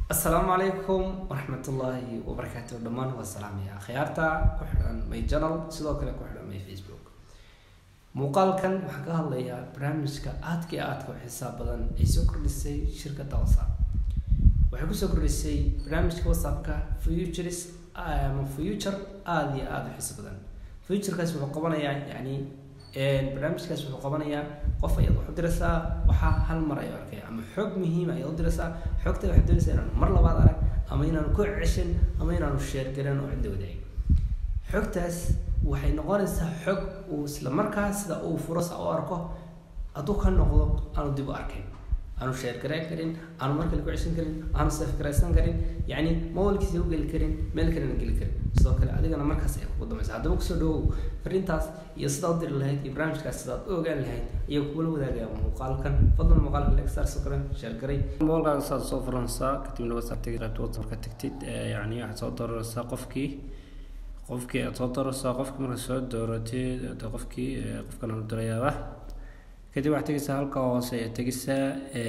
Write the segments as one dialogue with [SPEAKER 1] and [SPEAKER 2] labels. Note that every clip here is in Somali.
[SPEAKER 1] asalaamu calaykum waraxmatullaahi wabarakaatu dhammaan waa salaamaya khiyaarta ku xidhan my janal sidoo kale ku xidhan my facebook muuqaalkan waxaan ka hadlayaa barnaamijka aadka iyo aadka u xisaab badan ay soo kordhisay shirkadda whatsapp waxay kusoo kordhisay barnaamijka whatsappka futures ama future aada iyo aada u xiiso badan futurekaas wuxuu qabanayaa yani barnaamijkaas wuxuu qabanayaa qof ayaad wax u diraysaa waxaa hal mar ayuu arkaya ama xog muhiima ayaad u diraysaa xogta waxaad doonaysaa inaanu mar labaad arag ama inaanu ku ceshan ama inaanu sheergaran oo cidda wadaagin xogtaas waxay noqonaysaa xog uu isla markaa sida uu furas u arko hadduu ka noqdo aanu dib u arkayn aanu sheergarayn karin aanu mar kale ku ceshan karin aanu safgaraysan karin yacni mawalkiisa u geli karin meel kalena geli karin sidoo kale adigana markaas ay kugu dambaysa haddaba kusoo dhawow fariintaas iyo sidaa u diri lahayd iyo barnaamijkaas sidaad u ogaan lahayd ayaa kugula wadaagaya muuqaalkan fadlan muuqaalka like star soo kale sheergaray
[SPEAKER 2] muuqaalkan saad soo furanaysaa kadibna whatsapp tagi qaybta whatsapp ka tagtid yacni waxaad soo dooranaysaa qofkii qofkii aad soo dooranaysaa qofkii markaad soo dooratid de qofkii qofkan aanu dirayaaba kadib waxaad tegaysaa halka hoose ayaa tegaysaa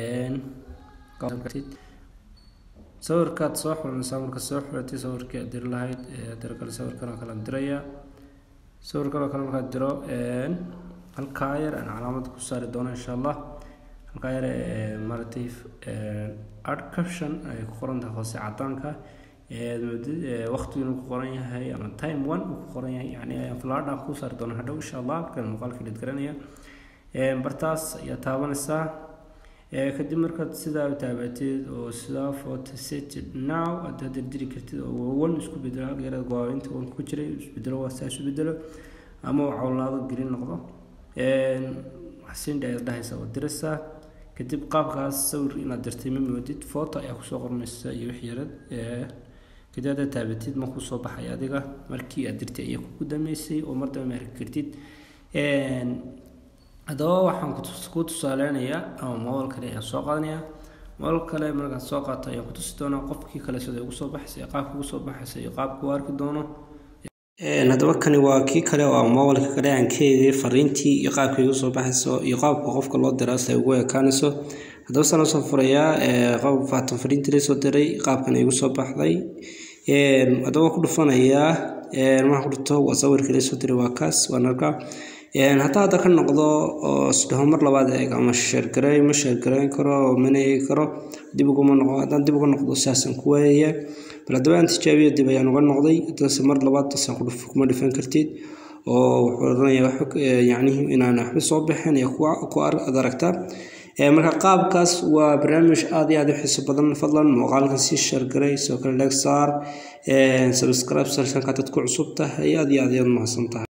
[SPEAKER 2] sawirkaad soo xulanaysaa marka soo xulatay sawirkii aad diri lahayd diro kale sawirkan oo kale aan diraya sawirkan oo kale markaad diro halkaa yar aan calaamad ku saari doono insha allah halkaa yar maaragtay art caption ay ku qoran tahay hoose cadaanka waqtigu inuu ku qoran yahay ama time one uu ku qoran yahay yani fladha ku saari doono hadhow insha allah markaan muuqaalka dhid garanaya bartaas ayaa taabanaysaa kadib markaad sidaa u taabatid oo sidaa photo set now aad hadir diri kartid oo one isku bedelo halka yarada gowaabinta one ku jiray isbedelo waa saa isu bedelo ama uu cawlaado green noqdo xasiindha ayaad dhahaysaa oo diraysaa kadib qaabkaas sawir inaad dirtay ma moodid photo ayaa kusoo qormaysa iyo wix yarad kadib haddaad taabatid ma kusoo baxay adiga markii aad dirtay ayaa kugu dameysay oo mar dambe ma arki kartid haddaba waxaan ku tusaaleynayaa ama moodal kale ayaan soo qaadanayaa moodal kale markaan soo qaato ayaan ku tusi doonaa qofkii kale sida ugu soo baxaysa qaabka ugu soo baxaysa iyo qaabka u arki doono haddaba kani waa kii kale oo moodalka kale aan ka eegay fariintii iyo qaabka igu soo baxayso iyo qaabka qofka loo diraa si ay ugu ekaanayso haddaba saan usoo furayaa qaab faatan fariintii la soo diray qaabkan igu soo baxday haddaba ku dhufanayaa waxaan ku dhufto waa sawirkii la soo diray waa kaas waan arkaa hataa hadda ka noqdo oo isdhaho mar labaad eeg ama sheergaray ma sheergarayn karo mana eegi karo dib uguma noqdo haddaan dib uga noqdo saasaan ku waayaya bal haddaba aan tijaabiyo dib ayaan uga noqday haddase mar labaad tasaan kuma dhifan kartid oo wuxuu odhanayaa xog yacnihi inaan waxba soo bixin iyo kuwa ku ad aragtaa marka qaabkaas waa barnaamij aada iyo aada u xiiso badan fadlan muuqaalkan sii sheergaray sidoo kale leeg saar subscribe sarsanka dad ku cusub tahay aada iyo aada ayaad mahadsan tahay